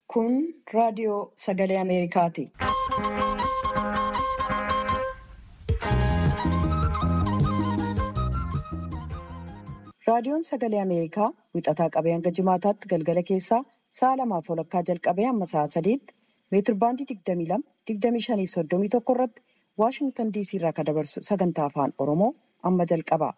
Kun raadiyoo sagalee Ameerikaati. Raadiyoon sagalee Ameerikaa wixataa qabee hanga jimaataatti galgala keessaa sa'a lamaaf walakkaa jalqabee hamma sa'a sadiitti meetirbaandii 22, 25 fi 31 irratti Waashingtan DC irraa kan dabarsu sagantaa afaan Oromoo amma jalqaba.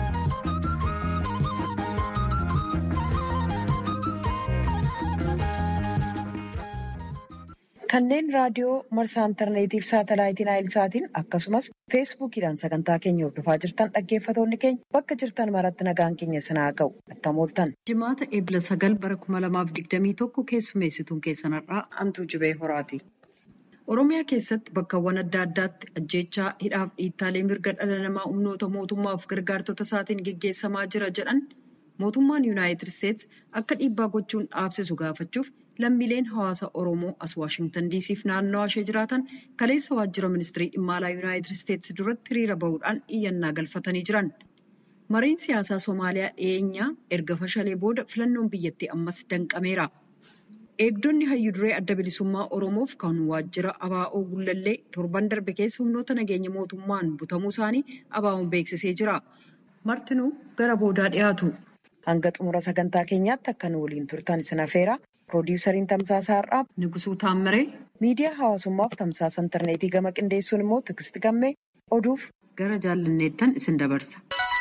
Kanneen raadiyoo marsaa intarneetiif saatalaayitiin naayilsaatiin akkasumas feesbuukiidhaan sagantaa keenya hordofaa jirtan dhaggeeffatoonni keenya bakka jirtan maratti nagaan keenya sanaa ga'u attamooltan. Jimaata eebila sagal bara kuma lamaaf digdamii tokko keessummeessituun keessanarraa hantuu jibee horaati. Oromiyaa keessatti bakkawwan adda addaatti ajjeechaa hidhaaf dhiittaalee mirga dhala namaa humnoota mootummaaf gargaartota isaatiin geggeessamaa jira jedhan mootummaan yuunaayitid isteetsi akka dhiibbaa gochuun dhaabsisu gaafachuuf lammiileen hawaasa oromoo as waashingtan diisiif naannawaa ishee jiraatan kaleessa waajjira ministirii dhimma alaa yuunaayitid isteetsi duratti hiriira bahuudhaan iyyannaa galfatanii jiran. Mariin siyaasaa Somaaliyaa dhiyeenyaa erga fashalee booda filannoon biyyattii ammas danqameera. Eegdonni hayyuu duree adda bilisummaa Oromoof kan waajjira ABO Gullallee torban darbe keessa humnoota nageenya mootummaan butamuu isaanii ABO'n beeksisee jira. Martinuu gara boodaa dhiyaatu. Hanga xumura sagantaa keenyaatti akka nu waliin turtan isin affeera. Piroodyusariin Tamsaasaa Har'aa Nugusuu Taammiree miidiyaa hawaasummaaf tamsaasa intarneetii gama qindeessuun immoo Tigisti Gammee oduuf gara jaallanneettan isin dabarsa.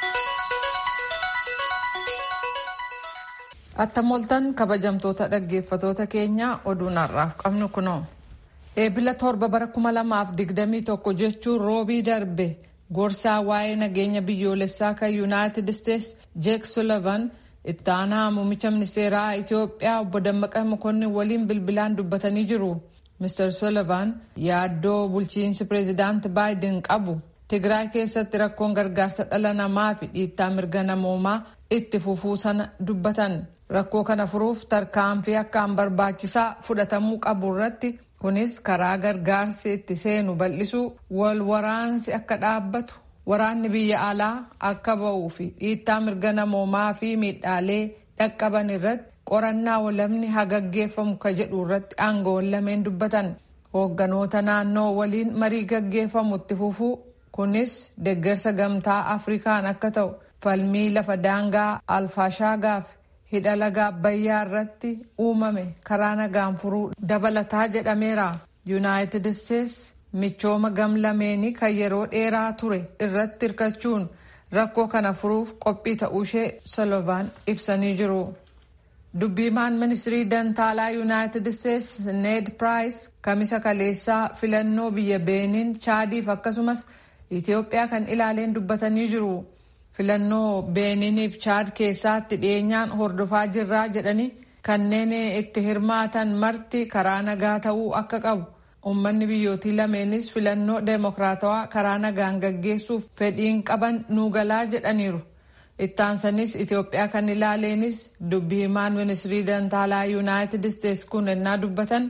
Attamoltan kabajamtoota dhaggeeffatoota keenyaa oduun har'aaf qabnu kunoo. Eebila torba bara kuma lamaaf digdamii tokko jechuun roobii darbe gorsaa waa'ee nageenya biyyoolessaa kan yuunaayitid isteetsi jeek sullivan itti aanaa muummicha ministeeraa Itoophiyaa obbo Dammaqa Mokonnin waliin bilbilaan dubbatanii jiru. Mr. Sullivan yaaddoo bulchiinsi pireezidaanti Baayiden qabu Tigraay keessatti rakkoon gargaarsa dhala namaa fi dhiittaa mirga namoomaa itti fufuu sana dubbatan. Rakkoo kana furuuf tarkaanfii akkaan barbaachisaa fudhatamuu qabu irratti kunis karaa gargaarsi itti seenu bal'isuu wal waraansi akka dhaabbatu waraanni biyya alaa akka ba'uu fi dhiittaa mirga namoomaa fi miidhaalee dhaqqaban irratti qorannaa walabni haa gaggeeffamu ka jedhu irratti aangoon lameen dubbatan hoogganoota naannoo waliin marii gaggeeffamu itti fufuu kunis deeggarsa gamtaa afrikaan akka ta'u falmii lafa daangaa alfaashaagaaf hidha laga abbayyaa irratti uumame karaa nagaan furuu dabalataa jedhameera yuunaayitid isteetsi michooma gamlameenii kan yeroo dheeraa ture irratti hirkachuun rakkoo kana furuuf qophii ta'uushee solovaan ibsanii jiru. dubbiimaan ministirii dantaalaa yuunaayitid isteetsi need piraayis kamisa kaleessaa filannoo biyya beeniin chaadiif akkasumas itiyoophiyaa kan ilaaleen dubbatanii jiru. filannoo beeniiniif chaad keessatti dhiyeenyaan hordofaa jirraa jedhanii kanneen itti hirmaatan marti karaa nagaa ta'uu akka qabu uummanni biyyootii lameenis filannoo deemokiraatawaa karaa nagaan gaggeessuuf fedhiin qaban nuugalaa jedhaniiru ittaansanis itiyoophiyaa kan ilaaleenis dubbii himaan ministirii dantaalaa yuunaayitid isteetsi kun ennaa dubbatan.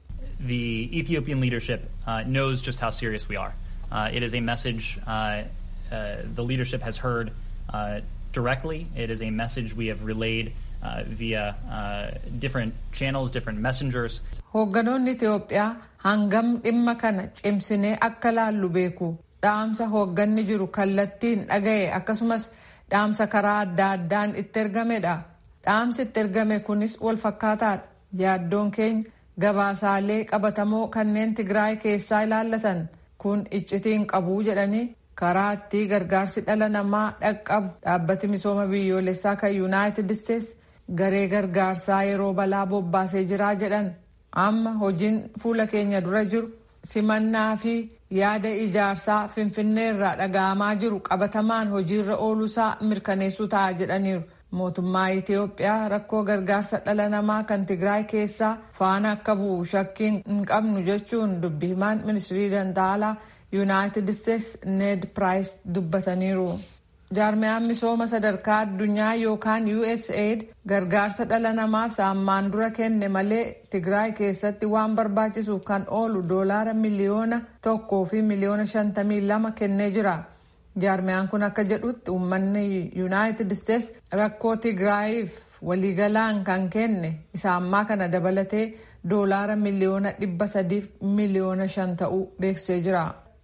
The Ethiopian leadership uh, knows just how serious we are. Uh, it is a message uh, Uh, the leadership has heard uh, directly. It is a message we have relayed uh, via different channels, different messengers. Hoogganoonni Itoophiyaa hangam dhimma kana cimsinee akka laallu beeku. Dhaamsa hoogganni jiru kallattiin dhagaye akkasumas dhaamsa karaa adda addaan itti ergamedha. Dhaamsi itti ergame kunis wal fakkaataadha. Yaaddoon keenya gabaasaalee qabatamoo kanneen Tigraay keessaa ilaallatan kun iccitiin qabuu jedhanii karaa itti gargaarsi dhala namaa dhaqqabu dhaabbati misooma biyyoolessaa kan yuunaayitid isteetsi garee gargaarsaa yeroo balaa bobbaasee jiraa jedhan amma hojiin fuula keenya dura jiru simannaa fi yaada ijaarsaa finfinnee irraa dhaga'amaa jiru qabatamaan hojiirra ooluusaa mirkaneessuu ta'a jedhaniiru. mootummaa Itiyoophiyaa rakkoo gargaarsa dhala namaa kan Tigraay keessaa faana akka bu'u shakkiin hin qabnu jechuun dubbi himaan ministirii dantaalaa yuunaayitid isteetsi need piraayis dubbataniiru. jaarmiyaan misooma sadarkaa addunyaa yookaan usaid gargaarsa dhala namaaf saammaan dura kenne malee tigraay keessatti waan barbaachisuuf kan oolu doolaara miliyoona tokkoo fi miliyoona shantamii lama kennee jira. jaarmiyaan kun akka jedhutti uummanni yuunaayitid isteetsi rakkoo tigraayiif waliigalaan kan kenne isa ammaa kana dabalatee doolaara miliyoona dhibba sadiif miliyoona shan ta'uu beeksisee jira.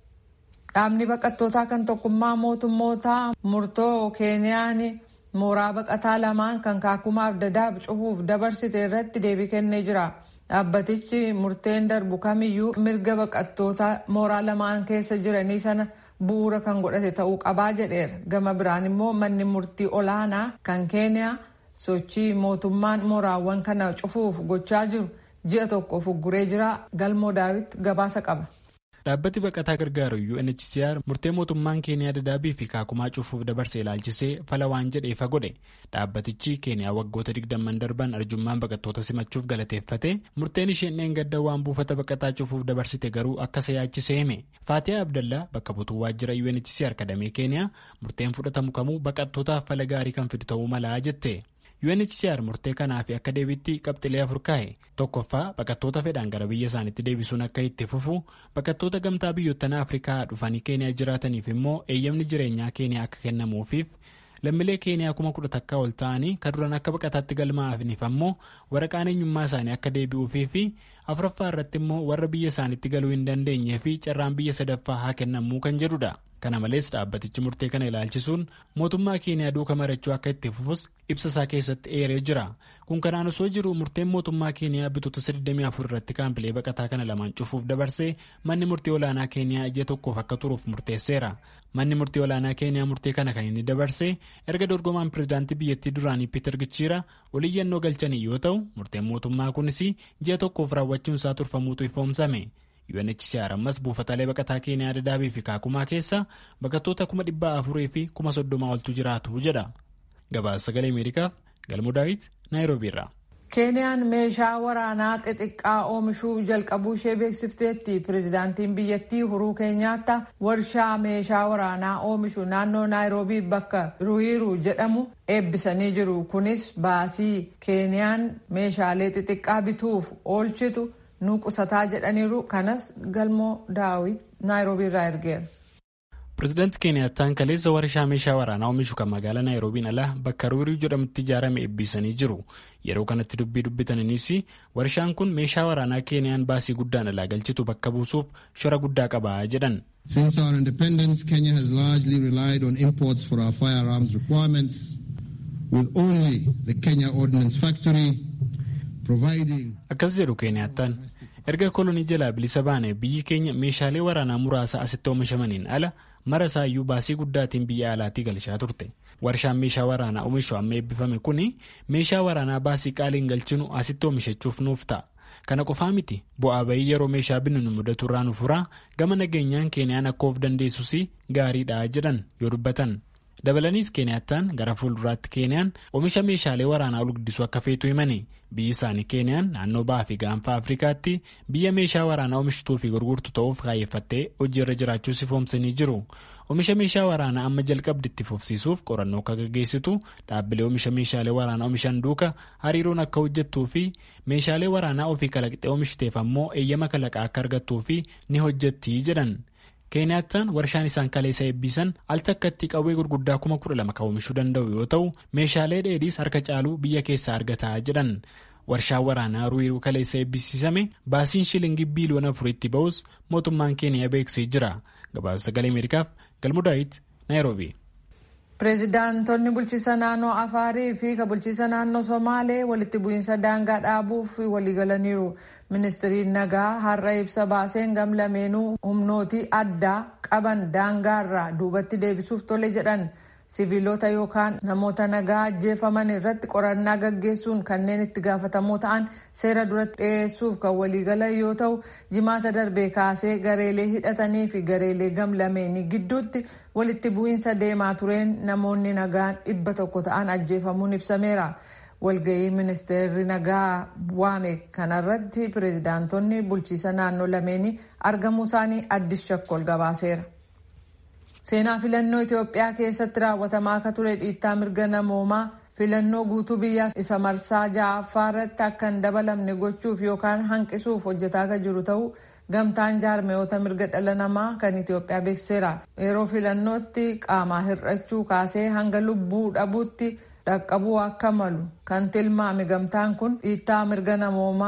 Dhaabni baqattootaa kan tokkummaa mootummootaa murtoo Keeniyaan mooraa baqataa lamaan kan kaakumaaf dadaab cufuuf dabarsite irratti deebii kennee jira. Dhaabbatichi murteen darbu kamiyyuu mirga baqattoota mooraa lamaan keessa jiranii sana bu'uura kan godhate ta'uu qabaa jedheera. Gama biraan immoo manni murtii olaanaa kan Keeniyaa sochii mootummaan mooraawwan kana cufuuf gochaa jiru ji'a tokkoof ugguree jira. Galmoo daawit gabaasa qaba. dhaabbati baqataa gargaaru UNHCR murtee mootummaan keeniyaa dadaabii fi kaakumaa cufuuf dabarsee ilaalchisee fala waan jedheefa godhe dhaabbatichi keeniyaa waggoota digdamman darban arjummaan baqattoota simachuuf galateeffate murteen isheen dheengadda waan buufata baqataa cufuuf dabarsite garuu akka isa yaachisee hime faatiyaa abdallaa bakka butuu waajjira UNHCR kadamee keeniyaa murteen fudhatamu kamuu baqattootaaf fala gaarii kan fidu ta'uu malaa jette. UNHCR murtee kanaaf akka deebitti qabxilee afur kaa'e tokkoffaa baqattoota fedhaan gara biyya isaaniitti deebisuun akka itti fufu baqattoota gamtaa biyyoottan afrikaa dhufanii keeniyaa jiraataniif immoo eeyyamni jireenyaa keeniyaa akka kennamuufiif lammiilee keeniyaa kuma kudha takkaa ol ta'anii kan duran akka baqataatti galmaa'aniif ammoo waraqaan eenyummaa isaanii akka deebi'uufii fi afuraffaa irratti immoo warra biyya isaaniitti galuu hin dandeenyee fi carraan biyya sadaffaa haa kennamuu kan jedhudha. kana malees dhaabbatichi murtee kana ilaalchisuun mootummaa keeniyaa duuka marachuu akka itti fufus ibsa isaa keessatti eeree jira kun kanaan osoo jiru murteen mootummaa keeniyaa bitoota 24 irratti kaampilee baqataa kana lamaan cufuuf dabarsee manni murtii olaanaa keeniyaa ji'a tokkoof akka turuuf murteesseera manni murtii olaanaa keeniyaa murtee kana kan inni dabarsee erga dorgomaan pirezidaantii biyyattii duraanii piiter gichiira oliyyannoo galchanii yoo ta'u murteen mootummaa kunis ji'a tokkoof raawwachuun isaa turfamuutu ifoomsame. UNHCR ammas buufataalee baqataa keeniyaa dadaabii fi kaakumaa keessa baqattoota kuma dhibba afurii fi kuma soddoma oltu jiraatu jedha. Gabaasa sagalee Ameerikaaf Galmoo Daawit Naayiroobii irraa. Keeniyaan meeshaa waraanaa xixiqqaa oomishuu jalqabuu ishee beeksifteetti. Pireezidaantiin biyyattii Uhuruu Keenyaattaa warshaa meeshaa waraanaa oomishu naannoo Naayiroobii bakka Ruwiru jedhamu eebbisanii jiru. Kunis baasii Keeniyaan meeshaalee xixiqqaa bituuf oolchitu. nu qusataa jedhaniiru kanas galmoo daawit naayiroobii irraa ergeera. pireezidaanti keeniyattaan kaleessa warshaa meeshaa waraanaa oomishu kan magaalaa naayiroobiin ala bakka ruurii jedhamutti ijaarame eebbisanii jiru yeroo kanatti dubbii dubbataniinis warshaan kun meeshaa waraanaa keeniyaan baasii guddaan alaa galchitu bakka buusuuf shora guddaa qaba jedhan. Since our independence, Kenya has largely relied on imports for our firearms requirements, with only the Kenya Ordnance Factory akkas jedhu keeniyattaan erga kolonii jalaa bilisa baane biyyi keenya meeshaalee waraanaa muraasa asitti oomishamaniin ala mara isaayyuu baasii guddaatiin biyya alaatii galchaa turte warshaan meeshaa waraanaa oomishu amma eebbifame kun meeshaa waraanaa baasii qaaliin galchinu asitti oomishachuuf nuuf ta'a kana qofaa miti bu'aa bayii yeroo meeshaa binnu nu mudatu irraa nu furaa gama nageenyaan keeniyaan akka of dandeessus gaariidha jedhan yoo dubbatan. dabalaniis keeniyattaan gara fuulduraatti keeniyaan oomisha meeshaalee waraanaa ol guddisuu akka feetu himani biyyi isaanii keeniyaan naannoo ba'aa fi gaanfa afrikaatti biyya meeshaa waraanaa oomishtuu fi gurgurtu ta'uuf kaayeffattee hojiirra jiraachuu ifoomsanii jiru oomisha meeshaa waraanaa amma jalqabdi itti fufsiisuuf qorannoo akka gaggeessitu dhaabbilee oomisha meeshaalee waraanaa oomishan duuka hariiroon akka hojjettuu fi meeshaalee waraanaa ofii kalaqxee oomishiteef ammoo eeyyama kalaqaa akka argattuu fi ni hojjetti jedhan. keeniyattaan warshaan isaan kaleessa eebbisan al takkatti qawwee gurguddaa kuma kudha lama kan oomishuu danda'u yoo ta'u meeshaalee dheedhiis harka caaluu biyya keessaa argataa jedhan warshaan waraanaa ruwiiruu kaleessa eebbisiisame baasiin shilingii biiliyoona afuritti ba'us mootummaan keeniyaa beeksisee jira gabaasa sagalee ameerikaaf galmudaayit naayiroobii. pireezidaantonni bulchiisa naannoo afaarii fi ka bulchiisa naannoo somaalee walitti bu'iinsa daangaa dhaabuuf waliigalaniiru ministiriin nagaa har'a ibsa baaseen gam lameenuu humnootii addaa qaban daangaarraa duubatti deebisuuf tole jedhan siviilota yookaan namoota nagaa ajjeefaman irratti qorannaa gaggeessuun kanneen itti gaafatamoo ta'an seera duratti dhiyeessuuf kan waliigalan yoo ta'u jimaata darbee kaasee gareelee hidhatanii fi gareelee gam lameenii gidduutti walitti bu'iinsa deemaa tureen namoonni nagaan dhibba tokko ta'an ajjeefamuun ibsameera. walgahii ministeerri nagaa waame kanarratti pireezidaantonni bulchiisa naannoo lameenii argamuu isaanii addis shakkol gabaaseera. seenaa filannoo itiyoophiyaa keessatti raawwatamaa akka ture dhiittaa mirga namoomaa filannoo guutuu biyyaa isa marsaa ja'affaa irratti akka hin dabalamne gochuuf yookaan hanqisuuf hojjetaa akka jiru ta'uu gamtaan jaarmeyoota mirga dhala namaa kan itiyoophiyaa beeksiseera yeroo filannootti qaamaa hir'achuu kaasee hanga lubbuu dhabuutti dhaqqabuu akka malu kan tilmaame gamtaan kun dhiittaa mirga namoomaa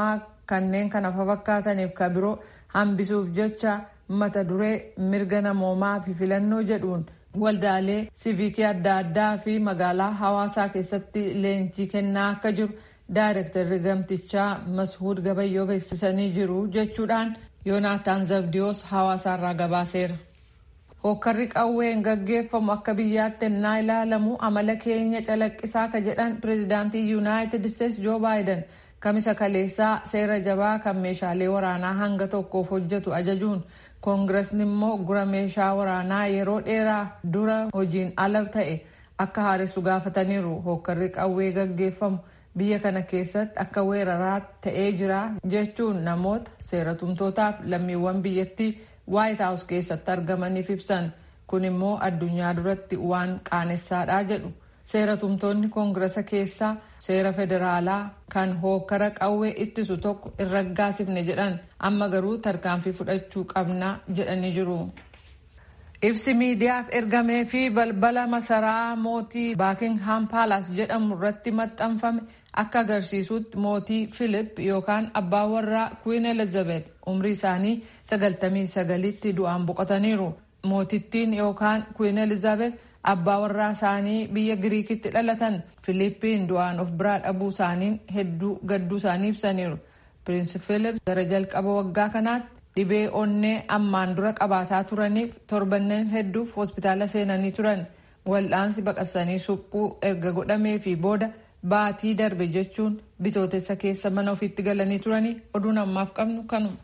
kanneen kana fakkaataniif ka biroo hambisuuf jecha mata duree mirga namoomaa fi filannoo jedhuun waldaalee siiviikii adda addaa fi magaalaa hawaasaa keessatti leenjii kennaa akka jiru daayirektarri gamtichaa mashuud gabayyoo beeksisanii jiru jechuudhaan yoonaataan zabdiyoos hawaasaarraa gabaaseera. hokkarri qawween gaggeeffamu akka biyyaatti ennaa ilaalamu amala keenya calaqqisaa ka jedhan pireezidaantii yuunaayitid isteetsi joo baayiden kamisa kaleessaa seera jabaa kan meeshaalee waraanaa hanga tokkoof hojjetu ajajuun koongiresni immoo gura meeshaa waraanaa yeroo dheeraa dura hojiin ala ta'e akka haaressu gaafataniiru hokkarri qawwee gaggeeffamu biyya kana keessatti akka weeraraa ta'ee jira jechuun namoota seeratumtootaaf lammiiwwan biyyattii waayit haawus keessatti argamaniif ibsan kun immoo addunyaa duratti waan qaanessaadha jedhu seeratumtoonni koongiresa keessaa seera federaalaa kan hookkara qawwee ittisu tokko hin raggaasifne jedhan amma garuu tarkaanfii fudhachuu qabna jedhanii jiru. ibsi miidiyaaf ergamee fi balbala masaraa mootii baakingham paalaas jedhamu irratti maxxanfame akka agarsiisutti mootii filip yookaan abbaa warraa kuwiin elizabeth umrii isaanii sagaltamii sagalitti du'aan boqotaniiru mootittiin yookaan kuwiin elizabeth abbaa warraa isaanii biyya giriikitti dhalatan filiippiin du'aan of biraa dhabuu isaaniin hedduu gadduu isaanii ibsaniiru piriinsi filip gara jalqaba waggaa kanaatti dhibee onnee ammaan dura qabaataa turaniif torbanneen hedduuf hospitaala seenanii turan wal'aansi baqasanii suphuu erga godhamee fi booda baatii darbe jechuun bitootessa keessa mana ofiitti galanii turanii oduun ammaaf qabnu kanuma.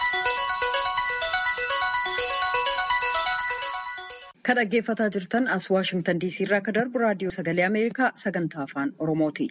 Kan dhaggeeffataa jirtan as Waashingtan DC irraa akka darbu raadiyoo sagalee Ameerikaa sagantaa afaan Oromooti.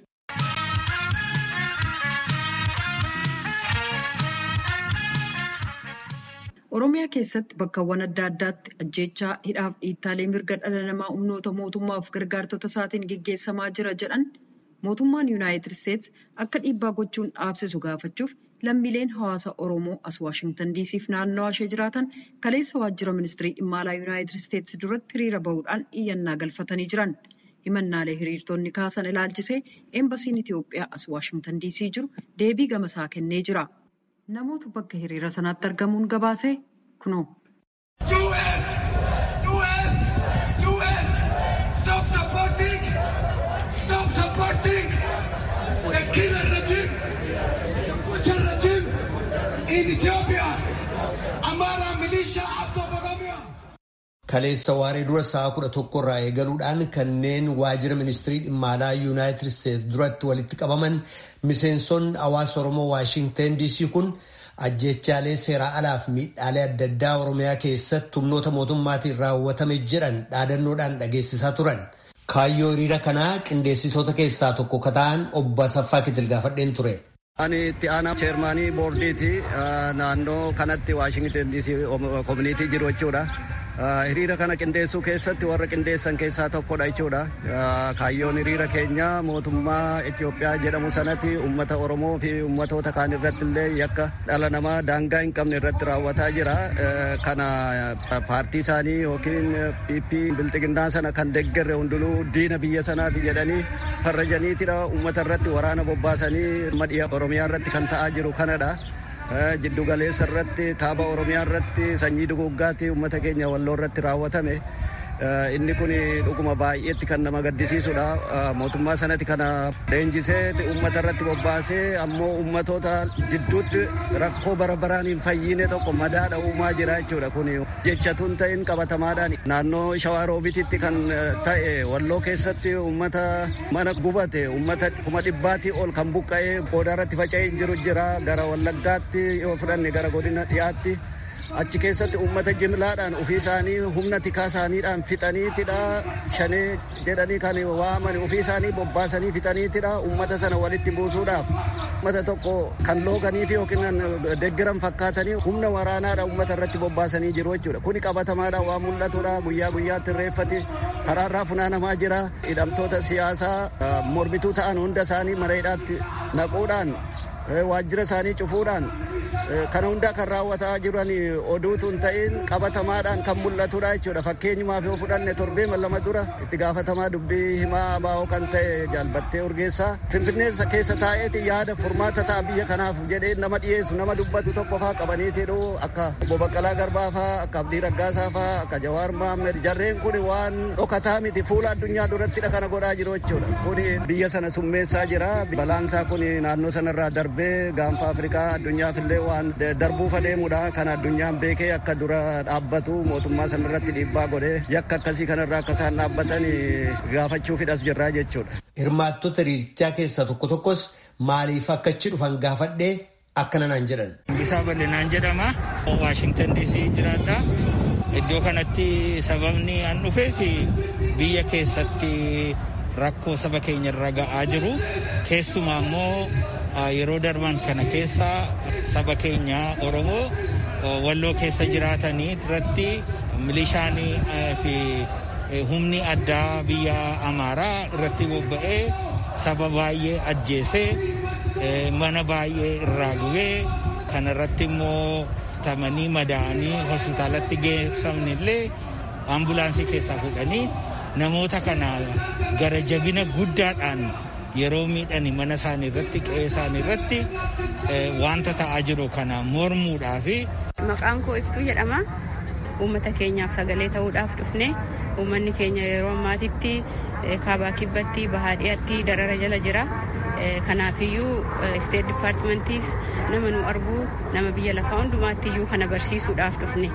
Oromiyaa keessatti bakkawwan adda addaatti ajjeechaa hidhaaf dhiittaalee mirga dhala namaa humnoota mootummaaf gargaartota isaatiin gaggeessamaa jira jedhan mootummaan yuunaayitid isteetsi akka dhiibbaa gochuun dhaabsisu gaafachuuf lammiileen hawaasa oromoo as waashingtan diisiif naannawaa ishee jiraatan kaleessa waajjira ministirii dhimma alaa yuunaayitid isteetsi duratti hiriira bahuudhaan iyyannaa galfatanii jiran himannaalee hiriirtonni kaasan ilaalchisee eembasiin itiyoophiyaa as waashingtan diisii jiru deebii gamasaa kennee jira namoota bakka hiriira sanaatti argamuun gabaase kunoo. Kaleessa waaree dura sa'a kudha tokko irraa eegaluudhaan kanneen waajjira ministirii dhimma alaa yuunaayitid isteetsi duratti walitti qabaman miseensonni hawaasa oromoo waashinten diisii kun ajjechaalee seeraa alaaf miidhaalee adda addaa oromiyaa keessatti humnoota mootummaatiin raawwatame jedhan dhaadannoodhaan dhageessisaa turan. Kaayyoo hiriira kanaa qindeessitoota keessaa tokko ka ta'an obbo Asaffaa Kitil gaafadheen ture. Ani itti aanaa cheermaanii boordiiti naannoo kanatti waashingten diisii koominiitii jiru jechuudha. hiriira kana qindeessuu keessatti warra qindeessan keessaa tokkodha jechuudha. Kaayyoon hiriira keenya mootummaa Itoophiyaa jedhamu sanatti uummata Oromoo fi uummatoota kaan irratti illee yakka dhala namaa daangaa hin qabne irratti raawwataa jira. Kana paartii isaanii yookiin PP bilxiginnaa sana kan deeggarre hundinuu diina biyya sanaati jedhanii farrajaniitidha uummata irratti waraana bobbaasanii madhiya Oromiyaa irratti kan ta'aa jiru kanadha. jiddu galeessa irratti kaaba oromiyaa irratti sanyii duguggaatti uummata keenya walloo irratti raawwatame inni kun dhuguma baay'eetti kan nama gaddisiisudha mootummaa sanatti kana leenjisee uummata irratti bobbaasee ammoo uummatoota jidduutti rakkoo bara baraan hin fayyine tokko madaadha uumaa jira jechuudha kun jechatuun ta'in qabatamaadhaan naannoo shawaa roobititti kan ta'e walloo keessatti uummata mana gubate uummata kuma dhibbaatii ol kan buqqa'ee goodaa irratti faca'ee jiru jira gara wallaggaatti yoo fudhanne gara godina dhiyaatti. achi keessatti uummata jimlaadhaan ofii isaanii humna tikaa isaaniidhaan fixaniitidha shanee jedhanii kan waaman ofii isaanii bobbaasanii fixaniitidha uummata sana walitti buusuudhaaf uummata tokko kan looganii fi yookiin deggeran fakkaatanii humna waraanaadha uummata irratti bobbaasanii jiru jechuudha kuni qabatamaadhaan waan mul'atudha guyyaa guyyaatti reeffati karaarraa funaanamaa jira hidhamtoota siyaasaa mormituu ta'an hunda isaanii mareedhaatti naquudhaan waajjira isaanii cufuudhaan kana hundaa kan raawwataa jiran oduutu hin ta'in qabatamaadhaan kan mul'atudha jechuudha fakkeenyumaaf yoo fudhanne torbee lama dura itti gaafatamaa dubbii himaa baa'oo kan ta'e jaalbattee urgeessaa finfinnee keessa taa'eeti yaada furmaata ta'a biyya kanaaf jedhee nama dhiyeessu nama dubbatu tokko faa qabaniitidhu akka obbo Baqqalaa Garbaa faa akka Abdii Raggaasaa faa akka Jawaar Mahammed jarreen kun waan dhokataa miti fuula addunyaa durattidha kana godhaa jiru jechuudha kun biyya sana summeessaa jira balaansaa kun naannoo sanarraa darbee gaanfa Afrikaa addunyaaf illee waan darbuuf adeemudha kan addunyaan beekee akka dura dhaabbatu mootummaa sanarratti dhiibbaa godhee yakka akkasii kanarraa akka isaan dhaabbatan gaafachuufidhas jirraa jechuudha. Hirmaattota hiriirichaa keessaa tokko tokkos maaliif akka achi dhufan gaafadhee akkana naan jedhan. Isaa bal'inaan jedhama. Waashingtan DC jiraadha. Iddoo kanatti sababni an dhufeef biyya keessatti rakkoo saba keenya irra ga'aa jiru. Keessumaa immoo yeroo darban kana keessa saba keenya Oromoo walloo keessa jiraatanii irratti milishaanii fi humni addaa biyya Amaaraa irratti bobba'ee saba baay'ee ajjeesee mana baay'ee irraa gubee kanarratti immoo tamanii madaa'anii hospitaalatti geessamni illee ambulaansii keessaa fuudhanii namoota kana gara jabina guddaadhaan yeroo miidhani mana isaanii irratti qe'ee isaanii irratti wanta ta'aa jiru kana mormuudhaaf. Maqaan koo iftuu jedhama. Uummata keenyaaf sagalee ta'uudhaaf dhufne uummanni keenya yeroo ammaatitti kaabaa kibbatti bahaa dhiyaatti darara jala jira. Kanaafiyyuu isteet dipaartimentiis nama nu arguu nama biyya lafaa hundumaatti iyyuu kana barsiisuudhaaf dhufne.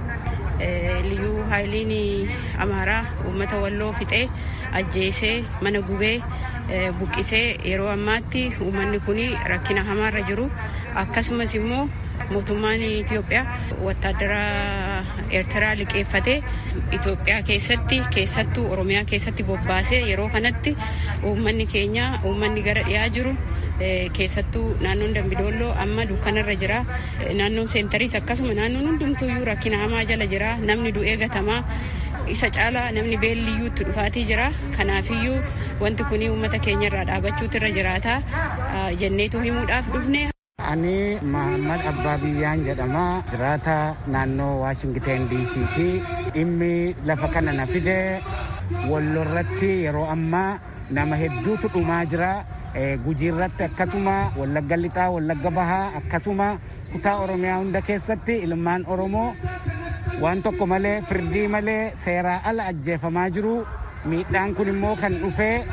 Liyyuu haayiliin amaaraa uummata walloo fixee ajjeesee mana gubee buqqisee yeroo ammaatti uummanni kun rakkina hamaarra jiru akkasumas immoo mootummaan Itoophiyaa wattaaddara Eertiraa liqeeffatee Itoophiyaa keessatti keessattuu Oromiyaa keessatti bobbaasee yeroo kanatti uummanni keenya uummanni gara dhiyaa jiru keessattuu naannoon Dambidolloo amma dukkanarra jira naannoon seentariis akkasuma naannoon hundumtuuyyuu rakkina hamaa jala jira namni du'ee gatamaa isa caalaa namni beelliyyuu itti dhufaatii jira kanaafiyyuu wanti kun uummata keenya irraa dhaabachuutu irra jiraata jenneetu himuudhaaf dhufne. Ani Mahammad Abbaa Biyyaan jedhama. Jiraata naannoo Waashingten DC'ti. Dhimmi lafa kana na fide wallorratti yeroo ammaa nama hedduutu dhumaa jira. Gujii irratti akkasuma Wallagga Lixaa, Wallagga Bahaa akkasuma kutaa Oromiyaa hunda keessatti ilmaan Oromoo waan tokko malee firdii malee seeraa ala ajjeefamaa jiru. Miidhaan kun immoo kan dhufee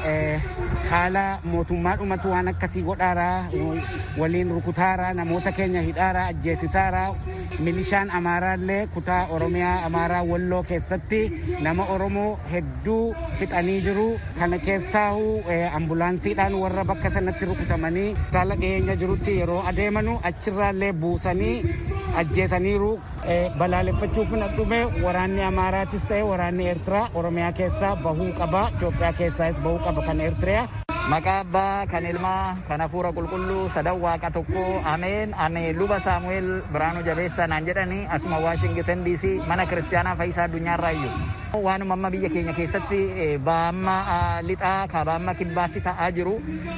haala mootummaa dhumatu waan akkasii godhaaraa waliin rukutaaraa namoota keenya hidhaaraa ajjeesisaaraa milishaan amaaraallee kutaa oromiyaa amaaraa walloo keessatti nama oromoo hedduu fixanii jiru kana keessaahu ambulaansiidhaan warra bakka sanatti rukutamanii hospitaala dhiyeenya jirutti yeroo adeemanu achirraallee buusanii ajjeesaniiru balaaleffachuuf na dhume waraanni amaaraatis ta'e waraanni eertiraa oromiyaa keessaa bahuu qaba itoophiyaa keessaas bahuu qaba kan eertiriyaa Maqaa abbaa kan ilmaa kan hafuura qulqulluu sadan waaqa tokko ameen ani luba saamu'eel biraanuu jabeessaa naan jedhani asuma waashingtan DC mana kiristaanaa fayyisaa addunyaarraa iyyuu. Waanuma amma biyya keenya keessatti baamma lixaa kabaamma kibbaatti ta'aa jiru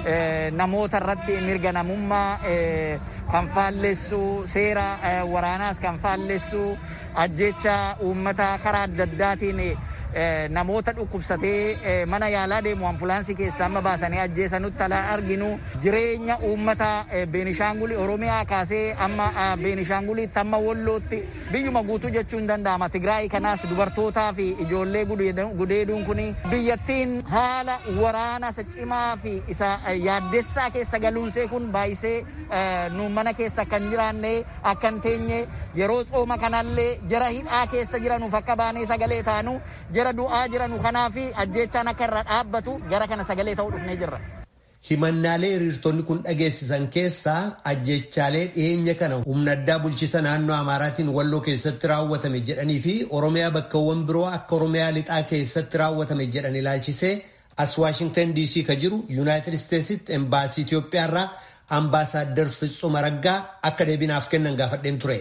namoota irratti mirga namummaa kan faallessu seera waraanaas kan faallessu ajjecha uummata karaa adda addaatiin namoota dhukkubsatee mana yaalaa deemu ambulaansii keessaa amma baasanii ajjeesanutti alaa arginu jireenya uummata beenishaangulii oromiyaa kaasee amma beenishaanguliitti amma wallootti biyyuma guutuu jechuun hin danda'ama tigraay kanaas dubartootaa fi ijoollee gudeeduun kun biyyattiin haala waraana isa cimaa fi isa yaaddessaa keessa galuunsee kun baay'isee nu mana keessa kan jiraanne akkan teenye yeroo tsooma kanallee jara hidhaa keessa jiranuuf akka baanee sagalee taanu jara du'aa jiranu kanaaf ajjechaan akka irra dhaabbatu gara kana sagalee ta'uu dhufnee jirra. Himannaalee hiriirtonni kun dhageessisan keessaa ajjechaalee dhiyeenya kana humna addaa bulchiisa naannoo Amaaraatiin walloo keessatti raawwatame jedhanii fi Oromiyaa bakkawwan biroo akka Oromiyaa lixaa keessatti raawwatame jedhan ilaalchisee as Waashingtan DC ka jiru Yuunaayitid Isteetsitti embaasii Itoophiyaarraa አምባሳደር ፍጹም አረጋ akka deebinaaf kennan gaafadheen ture.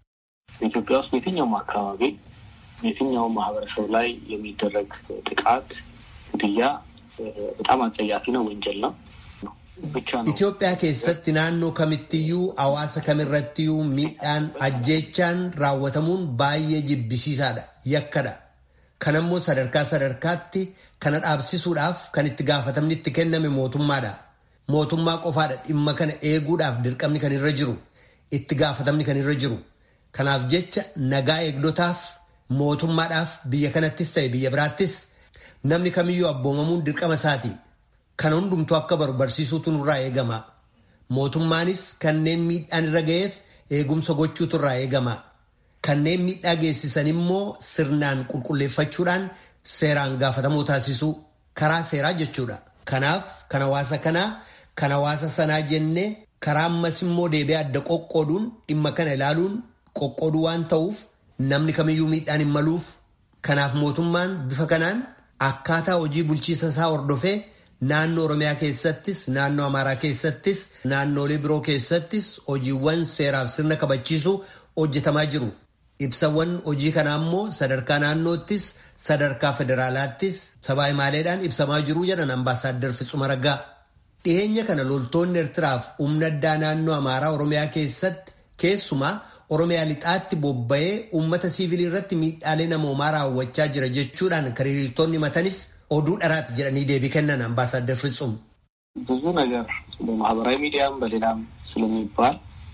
ኢትዮጵያ ውስጥ የትኛውም አካባቢ የትኛውም ማህበረሰብ ላይ የሚደረግ ጥቃት፣ ግድያ በጣም አጸያፊ ነው፣ ወንጀል ነው። Itoophiyaa keessatti naannoo kamittiyyuu hawaasa kamirrattiyyuu miidhaan ajjeechaan raawwatamuun baay'ee jibbisiisaadha yakkadha. Kanammoo sadarkaa sadarkaatti kana dhaabsisuudhaaf kan itti gaafatamni itti kenname mootummaadha. Mootummaa qofaadha dhimma kana eeguudhaaf dirqamni kan irra jiru itti gaafatamni kan irra jiru. Kanaaf jecha nagaa eegdotaaf mootummaadhaaf biyya kanattis ta'e biyya biraattis namni kamiyyuu abboomamuun dirqama isaati. Kana hundumtuu akka baru barsiisuutu nurraa eegama. Mootummaanis kanneen miidhaan irra ga'eef eegumsa gochuutu irraa eegama. Kanneen miidhaa geessisan immoo sirnaan qulqulleeffachuudhaan seeraan gaafatamoo taasisuu karaa seeraa jechuudha. Kanaaf kan hawaasa kanaa kan hawaasa sanaa jennee karaa ammas immoo deebi'ee adda qoqqooduun dhimma kana ilaaluun qoqqooduu waan ta'uuf namni kamiyyuu miidhaan hin maluuf. Kanaaf mootummaan bifa kanaan akkaataa hojii bulchiisa isaa hordofee. Naannoo Oromiyaa keessattis naannoo Amaaraa keessattis naannoolee biroo keessattis hojiiwwan seeraaf sirna kabachiisuu hojjetamaa jiru. Ibsawwan hojii kanaa immoo sadarkaa naannoottis sadarkaa federaalaattis sabaa himaaleedhaan ibsamaa jiru jedhan ambaasaaddar Fitsuma Raggaa. Dhiyeenya kana loltoonni Eertiraaf humna addaa naannoo Amaaraa Oromiyaa keessatti keessumaa Oromiyaa lixaatti bobba'ee uummata siivilii irratti miidhaalee namoomaa raawwachaa jira jechuudhaan kan hiriirtonni matanis oduu dharaati jedhanii deebii kennan አምባሳደር ፍጹም ብዙ ነገር በማህበራዊ ሚዲያም በሌላም ስለሚባል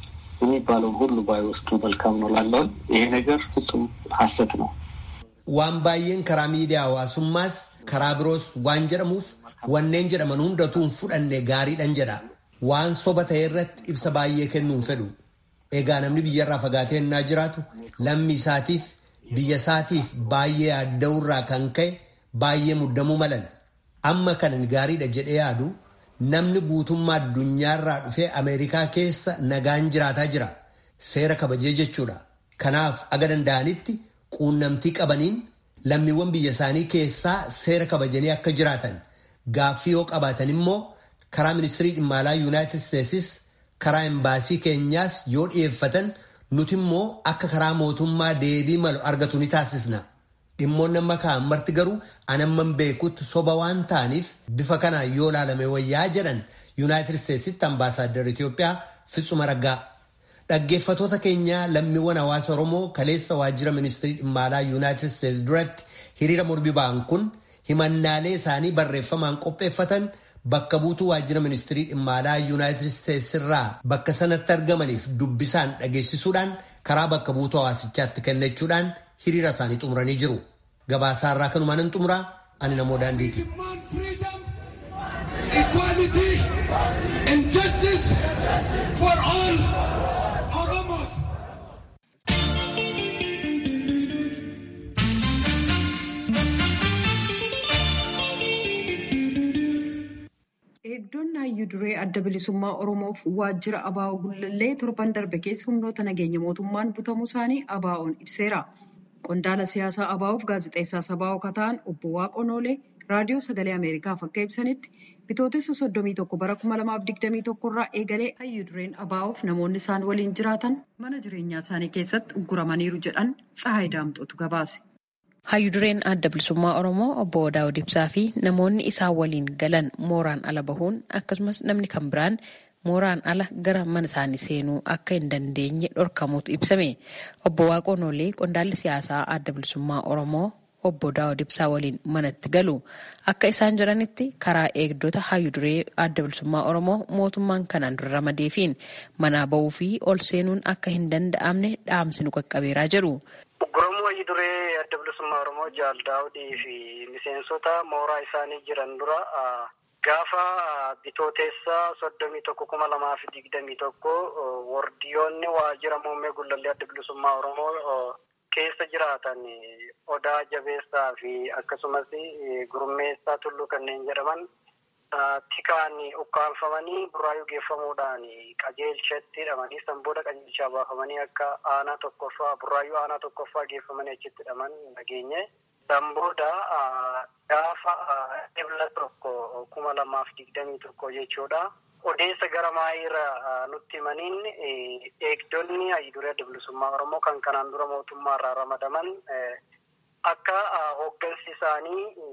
የሚባለውን ሁሉ ባይወስዱ መልካም ነው ላለውን ይሄ ነገር ፍጹም ሀሰት ነው። waan baay'een karaa miidiyaa hawaasummaas karaa biroos waan jedhamuuf wanneen jedhaman hundatu hin fudhanne gaariidhan jedha waan soba ta'e irratti ibsa baay'ee kennuu hin fedhu egaa namni biyyarraa fagaatee ennaa jiraatu lammii isaatiif biyya isaatiif baay'ee adda'urraa kan ka'e baay'ee muddamuu malan amma kanan gaariidha jedhee yaadu namni guutummaa addunyaarraa dhufee ameerikaa keessa nagaan jiraataa jira seera kabajee jechuudha kanaaf aga danda'anitti quunnamtii qabaniin lammiiwwan biyya isaanii keessaa seera kabajanii akka jiraatan gaaffii yoo qabaatan immoo karaa ministirii dhimma alaa yuunaayitid isteetsis karaa embaasii keenyaas yoo dhiyeeffatan nuti immoo akka karaa mootummaa deebii malu argatu ni taasisna. dhimmoonni amma ka'an marti garuu anamman beekutti soba waan ta'aniif bifa kanaan yoo ilaalame wayyaa jedhan yuunaayitid isteetsitti ambaasaaddar Itoophiyaa Fitsuma Raggaa. Dhaggeeffatoota keenya lammiiwwan hawaasa Oromoo kaleessa waajjira ministirii dhimma alaa yuunaayitid isteets duratti hiriira mormii ba'an kun himannaalee isaanii barreeffamaan qopheeffatan bakka buutuu waajjira ministirii dhimma alaa yuunaayitid isteets irraa bakka sanatti argamaniif dubbisaan dhageessisuudhaan karaa bakka buutuu hawaasichaatti kennachuudhaan hiriira isaanii xumuranii jiru. Gabaasaa irraa kanumaan hin xumuraa ani namoo daandiiti. Eegdonni hayyuu duree adda bilisummaa Oromoof waajjira Abaa'oo Gullallee torban darbe keessa humnoota nageenya mootummaan butamuu isaanii Abaa'oon ibseera. Qondaala siyaasaa Abaa'oof gaazexeessaa Sabaa'oo Kataan obbo Waaqoo Noolee raadiyoo sagalee Ameerikaaf akka ibsanitti bitootessa soddomii tokko bara kuma lamaaf digdamii tokko irraa eegalee hayyuu dureen Abaa'oof namoonni isaan waliin jiraatan mana jireenyaa isaanii keessatti ugguramaniiru jedhan Tsahaay Daamxootu gabaase. Hayyuu dureen adda bilisummaa Oromoo obbo Daawud Ibsaa fi namoonni isaan waliin galan mooraan ala bahuun akkasumas namni kan biraan mooraan ala gara mana isaanii seenuu akka hin dandeenye dhorkamuutu ibsame. Obbo Waaqoo Noolee qondaalli siyaasaa adda bilisummaa Oromoo obbo Daawud Ibsaa waliin manatti galu. Akka isaan jedhanitti karaa eegdota hayyuu duree adda bilisummaa Oromoo mootummaan kanaan dura ramadeefiin manaa bahuu fi ol seenuun akka hin danda'amne dhaamsi nu qaqqabeeraa jedhu. Ugguramuu hayyuu duree adda bilisummaa Oromoo Jaal Daawudii fi miseensota mooraa isaanii jiran dura gaafa bitooteessa soddomii tokko kuma lamaa fi digdamii tokko wardiyoonni waajjira muummee gullallee adda bilisummaa Oromoo keessa jiraatan odaa jabeessaa fi akkasumas gurmeessaa tulluu kanneen jedhaman tikaan ukkaanfamanii burraayuu geeffamuudhaan qajeelchatti hidhamanii san booda qajeelchaa baafamanii akka aanaa tokkoffaa burraayuu aanaa tokkoffaa geeffamanii achitti hidhaman nageenye. San booda gaafa ebla tokko kuma lamaaf digdamii tokko jechuudha. Odeessa gara maayiirra nutti himaniin eegdonni hayyudurii adda bilisummaa Oromoo kan kanaan dura mootummaa irraa ramadaman akka hooggansi isaanii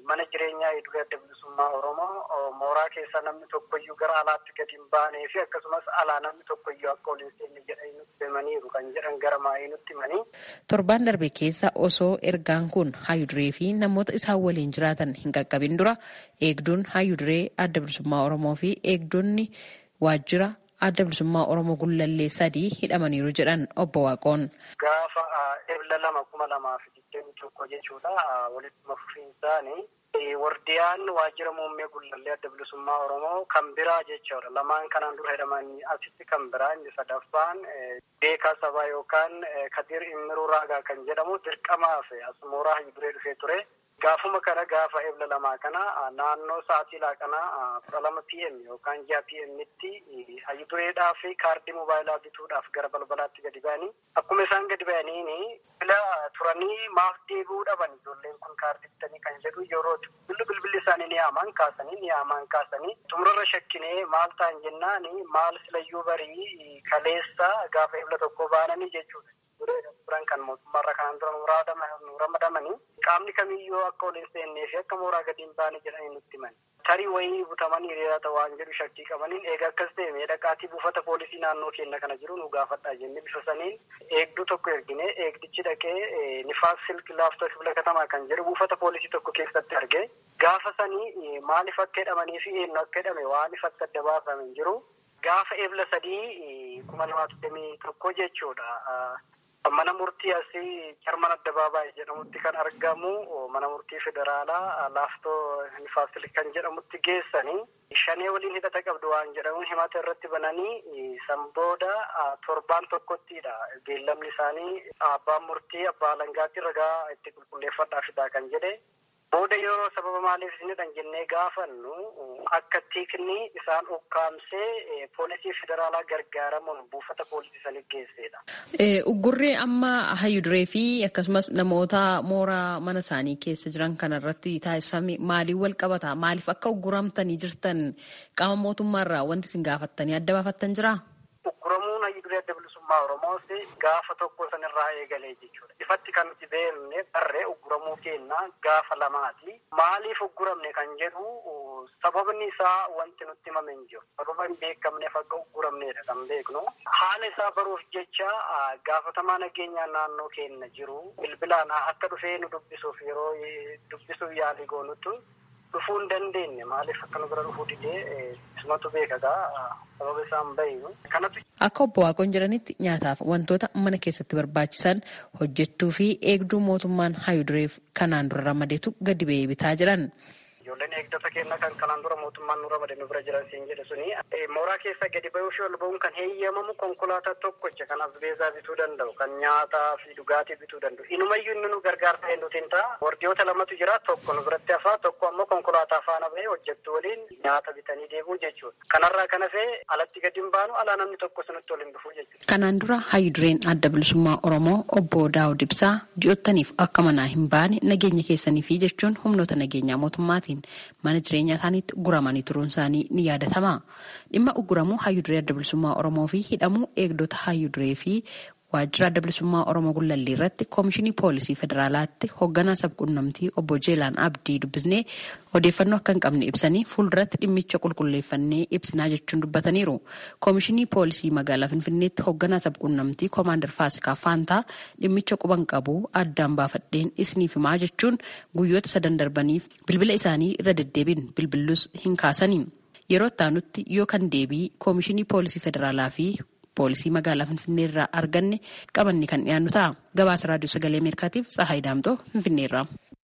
mana jireenyaa idilee adda bilisummaa Oromoo mooraa keessa namni tokkoyyuu gara alaatti gadi hin baanee fi akkasumas alaa namni tokkoyyuu akka ol hin seenne jedhanii nutti himaniiru kan jedhan gara maayii nutti himanii. Torbaan darbe keessa osoo ergaan kun haayuduree fi namoota isaan waliin jiraatan hin qaqqabin dura eegduun haayuduree adda bilisummaa Oromoo fi eegdonni waajjira adda bilisummaa Oromoo gullallee sadii hidhamaniiru jedhan obbo Waaqoon. Gaafa ebla lama kuma lamaa fi digdamii tokko jechuudha walitti fufiinsaanii wardiyaan waajjira muummee gullallee adda bilisummaa Oromoo kan biraa jechuudha. Lamaan kanaan dura hidhamanii asitti kan biraa inni sadaffaan beekaa sabaa yookaan Kadir Immiruu Raagaa kan jedhamu dirqamaaf as mooraa hayyuduree dhufee ture. Gaafuma kana gaafa ebla lamaa kana naannoo sa'aatii laaqanaa kudha lama pm yookaan ji'a pm'tti hayyudureedhaa fi kaardii mobaayilaa bituudhaaf gara balbalaatti gadi ba'anii akkuma isaan gadi ba'aniini bila turanii maaf deebi'uu dhaban ijoolleen kun kaardii bitanii kan jedhu yeroo billi bilbilli isaanii ni yaamaan kaasanii ni yaamaan kaasanii xumurarra shakkinee maal ta'an jennaani maal silayyuu barii kaleessa gaafa ebla tokko baananii jechuudha. turan kan mootummaarra kanaan dura nu ramadamanii qaamni kamiyyuu akka ol hin seennee fi akka mooraa gadi hin baane jedhanii nutti himan. Tarii wayii butamanii hiriirata waan jedhu shakkii qabaniin eega akkas ta'e meedhaqaatii buufata poolisii naannoo keenya kana jiru nu gaafadhaa jennee bifa saniin eegduu tokko ergine eegdichi dhaqee nifaas silk laaftoo kibla katamaa kan jedhu buufata poolisii tokko keessatti arge gaafa sanii maaliif akka hidhamanii fi eenyu akka hidhame waan ifatti adda baafame hin jiru. Gaafa ebla sadii kuma lamaa digdamii tokko jechuudha. Mana murtii asii Jarman Addabaabaayii jedhamutti kan argamu mana murtii federaalaa laaftoo nifaasiil kan jedhamutti geessanii shanee waliin hidhata qabdu waan jedhamuun himata irratti bananii san booda torbaan tokkottidha. Beellamni isaanii abbaan murtii abbaa alangaatti ragaa itti qulqulleeffadhaa fidaa kan jedhe. Booda yeroo sababa maaliif isinidhan jennee gaafannu akka tiikni isaan ukkaamsee poolisii federaalaa gargaaramuun buufata poolisii sanii geessedha. Uggurri amma hayyuduree fi akkasumas namoota mooraa mana isaanii keessa jiran kanarratti taasifame maaliin wal qabata? Maaliif akka ugguramtanii jirtan qaama mootummaarraa wanti isin gaafattanii adda baafattan jiraa? Ugguramuun hayyuduree adda bilisummaa Oromoos gaafa tokko sanirraa eegalee jechuudha. Ifatti kan nuti beekne barree ugguramuu keenna gaafa lamaati. Maaliif ugguramne kan jedhu sababni isaa wanti nutti himame hin jiru. Sababa hin beekamneef akka ugguramnedha kan beeknu. Haala isaa baruuf jecha gaafatamaa nageenyaa naannoo keenya jiru. Bilbilaan akka dhufee nu dubbisuuf yeroo dubbisuuf yaalii goonutu dhufuu hin dandeenye maaliif akka nu bira dhufuu didee isumatu beekagaa sababa isaan bahiinu. Kanatu Akka obbo Waaqoon jedhanitti nyaataaf wantoota mana keessatti barbaachisan hojjettuu fi eegduu mootummaan hayudureef kanaan dura ramadeetu gadi ba'ee bitaa jiran. Ijoolleen eegdota keenya kan kanaan dura mootummaan nu ramade nu bira jiran siin jedhe suni mooraa keessa gadi ba'uu fi ol ba'uun kan heeyyamamu konkolaataa tokkocha kan asbeesaa bituu danda'u kan nyaataa fi dhugaatii bituu danda'u. Inumayyuu inni nu gargaarsa hin nutiin ta'a. Wardiyoota lamatu jira tokko nu biratti hafaa tokko ammoo konkolaataa faana bahee hojjettu waliin nyaata bitanii deemuu jechuudha. Kanarraa kan hafee alatti gadi hin baanu alaa namni tokko sunitti waliin dhufuu jechuudha. Kanaan dura hayyudureen adda bilisummaa Oromoo obbo Daawud Ibsaa ji'ottaniif akka manaa hin baane nageenya keessanii fi jechuun humnoota nageenyaa mootummaatiin mana jireenyaa isaaniitti guramanii turuun isaanii ni yaadatama. Dhimma uguramuu hayyuduree adda bilisummaa Oromoo fi hidhamuu eegdota hayyuduree fi waajjira adda bilisummaa Oromoo Gullallee irratti koomishinii poolisii federaalaatti hoogganaa sabquunnamtii obbo Jeelaan Abdii dubbisnee odeeffannoo akka hin qabne ibsanii fuulduratti dhimmicha qulqulleeffannee ibsinaa jechuun dubbataniiru. Koomishinii poolisii magaalaa Finfinneetti hoogganaa sabquunnamtii Koomaandar Faasikaa Faantaa dhimmicha quban qabu addaan baafadheen isiniif himaa jechuun guyyoota sadan darbaniif bilbila isaanii irra deddeebiin bilbillus hin kaasanii. Yeroo itti yoo kan deebii koomishinii poolisii federaalaa fi poolisii magaalaa Finfinnee irraa arganne qabanne kan dhiyaannu ta'a. Gabaasa raadiyoo sagalee Ameerikaatiif Tsahaay Daamtoo Finfinnee irraa.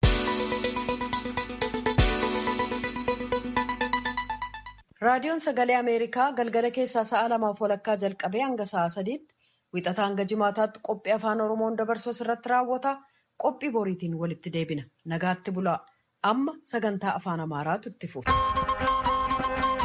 Raadiyoon sagalee Ameerikaa galgala keessaa sa'a lamaaf walakkaa jalqabee hanga sa'a sadiitti wixataa hanga jimaataatti qophii afaan Oromoon dabarsu irratti raawwata. Qophii boriitiin walitti deebina. Nagaatti bulaa. Amma sagantaa afaan Amaaraatu itti fufa.